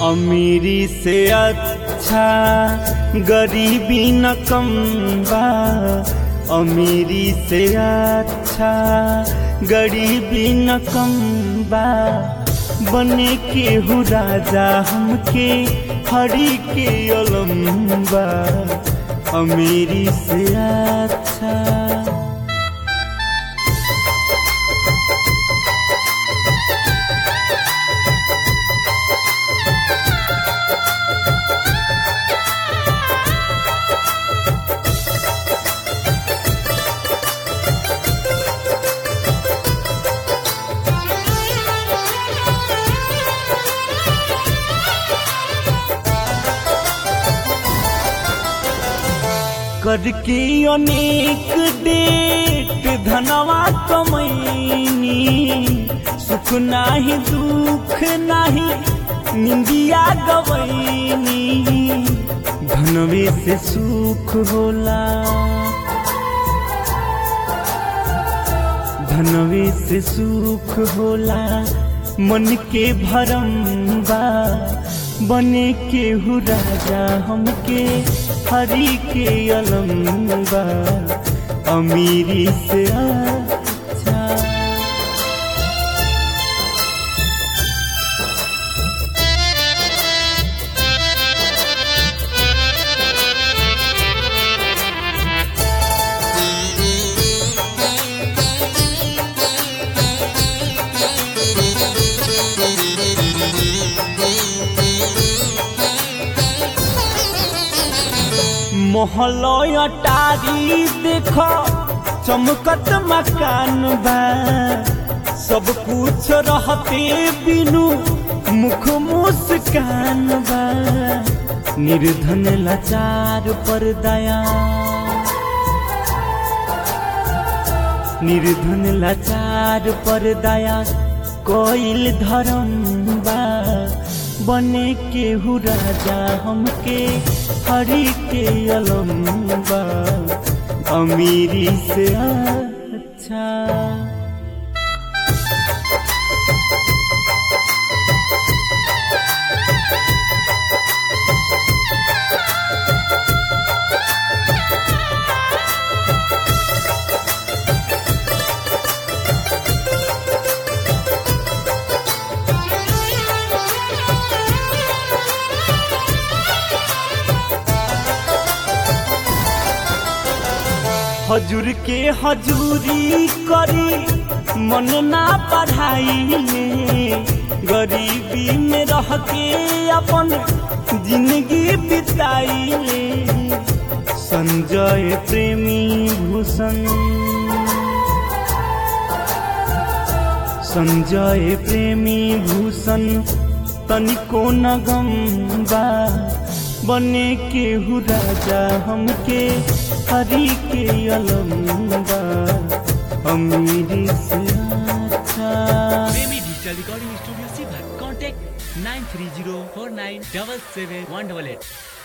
अमीरी से अच्छा गरीबी न कम बा अमीरी से अच्छा गरीबी न कम बा बने के हु राजा हमके हरी के अलम्बा अमीरी से अच्छा करके अनेक डेट धनवा कमैनी सुख नाही दुख नाही निंदिया गवैनी धनवे से सुख होला धनवे से सुख होला मन के भरम बा बने के हु राजा हमके हरी के अलम्बा अमीरी से अच्छा मोहलय टारी देख चमकत मकान बा सब कुछ रहते बिनु मुख मुस्कान बा निर्धन लाचार पर दया निर्धन लाचार पर दया कोइल धर्म बा बने के हु राजा हमके हरी के अलम्बा अमीरी से अच्छा हजूर के हजूरी करी मन ना पढ़ाई गरीबी में रह के अपन जिंदगी बिताई संजय प्रेमी भूषण संजय प्रेमी भूषण तनिको न गम बा बने के हु राजा हमके हरी के अलम्बा अमीरी से अच्छा प्रेमी डिजिटल रिकॉर्डिंग स्टूडियो सीभर contact nine three zero four nine double seven one double at